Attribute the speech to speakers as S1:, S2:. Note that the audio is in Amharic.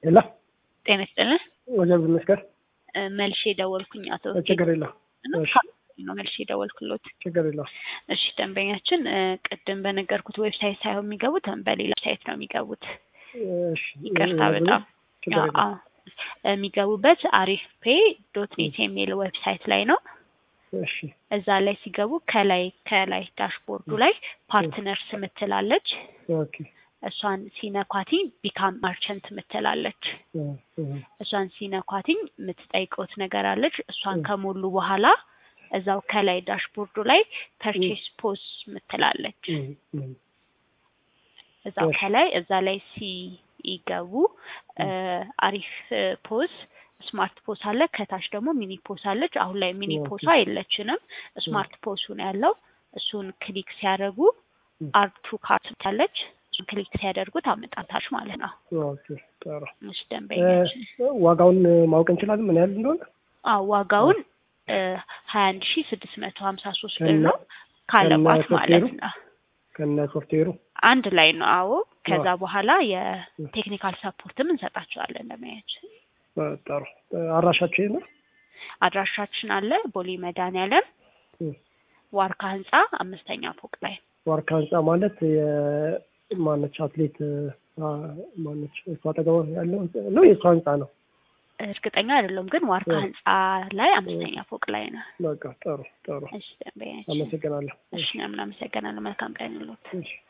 S1: የለ
S2: ጤና ይስጥልን።
S1: ወጀብ ይመስገን።
S2: እ፣ መልሼ ደወልኩኝ አቶ
S1: ችግር የለው
S2: ነው
S1: እሺ።
S2: ነው መልሼ ደወልኩሎት።
S1: ችግር የለው
S2: እሺ ደንበኛችን እ፣ ቅድም በነገርኩት ዌብሳይት ሳይሆን የሚገቡት በሌላ ዌብሳይት ነው የሚገቡት።
S1: እሺ
S2: ይቅርታ
S1: እ-
S2: በጣም
S1: ችግር የለው
S2: አዎ፣ የሚገቡበት አሪፍ ፔ ዶት ኔት የሚል ዌብሳይት ላይ ነው።
S1: እሺ
S2: እዛ ላይ ሲገቡ ከላይ ከላይ ዳሽቦርዱ ላይ ፓርትነርስ ምትላለች።
S1: ኦኬ
S2: እሷን ሲነኳቲኝ ቢካም ማርቸንት ምትላለች።
S1: እ፣ እ፣
S2: እሷን ሲነኳቲኝ የምትጠይቀውት ነገር አለች። እሷን
S1: ም።
S2: ከሞሉ በኋላ እዛው ከላይ ዳሽቦርዱ ላይ ፐርቼስ ፖስ ምትላለች።
S1: እ፣ እ፣
S2: እዛው
S1: እሺ።
S2: ከላይ እዛ ላይ ሲገቡ እ፣ አሪፍ እ፣ ፖስ ስማርት ፖስ አለ። ከታች ደግሞ ሚኒ ፖስ አለች። አሁን ላይ ሚኒ
S1: ኦኬ።
S2: ፖሷ የለችንም። ስማርት ፖሱ ነው ያለው። እሱን ክሊክ ሲያደርጉ
S1: ም።
S2: አርቱ ካርት ታለች። እሱን ክሊክ ሲያደርጉት አመጣታች ማለት ነው።
S1: ኦኬ ጥሩ
S2: እሺ
S1: እ፣
S2: ደንበኛችን
S1: ዋጋውን ማወቅ እንችላለን ምን ያህል እንደሆነ
S2: አዎ ዋጋውን ሀያ አንድ ሺ ስድስት መቶ ሀምሳ ሶስት ብር
S1: ከነ-
S2: ነው ካለባት
S1: ከነ
S2: ማለት
S1: ሶፍትዌሩ?
S2: ነው።
S1: ከነ ሶፍትዌሩ
S2: አንድ ላይ ነው። አዎ ከዛ
S1: አዎ።
S2: በኋላ የቴክኒካል ሰፖርትም እንሰጣቸዋለን ለማያችን።
S1: እ፣ ጥሩ እ፣ አድራሻችሁ ይሄ ነው
S2: አድራሻችን አለ ቦሌ መድኃኒዓለም
S1: እ፣
S2: ዋርካ ህንጻ አምስተኛ ፎቅ ላይ
S1: ዋርካ ህንጻ ማለት የማነች አትሌት አ፣ ማነች እሷ አጠገቧ ያለው ህንጻ ነው የእሷ ህንጻ ነው
S2: እርግጠኛ አይደለም ግን ዋርካ
S1: እ።
S2: ህንጻ ላይ አምስተኛ ፎቅ ላይ ነው።
S1: በቃ ጥሩ ጥሩ
S2: እሺ ደንበኛችን።
S1: አመሰግናለሁ
S2: እሺ ምናምን አመሰግናለሁ። መልካም ቀን ይሁንልዎት።
S1: እሺ